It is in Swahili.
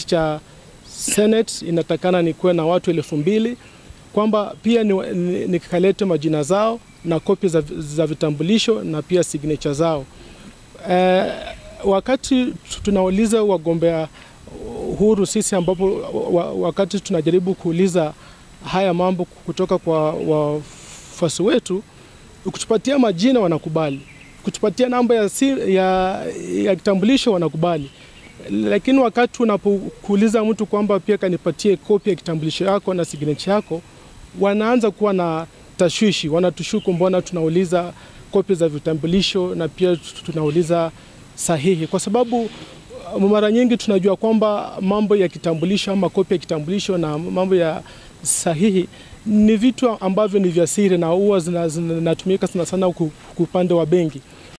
kiti cha Senate inatakana nikuwe na watu elfu mbili kwamba pia nikalete ni, ni majina zao na kopi za, za vitambulisho na pia signature zao. E, wakati tunauliza wagombea huru sisi, ambapo wakati tunajaribu kuuliza haya mambo kutoka kwa wafuasi wetu, kutupatia majina wanakubali, kutupatia namba ya, ya, ya kitambulisho wanakubali, lakini wakati unapokuuliza mtu kwamba pia kanipatie kopi ya kitambulisho yako na signature yako, wanaanza kuwa na tashwishi, wanatushuku mbona tunauliza kopi za vitambulisho na pia tunauliza sahihi, kwa sababu mara nyingi tunajua kwamba mambo ya kitambulisho ama kopi ya kitambulisho na mambo ya sahihi ni vitu ambavyo ni vya siri na huwa zinatumika sana sana upande wa benki.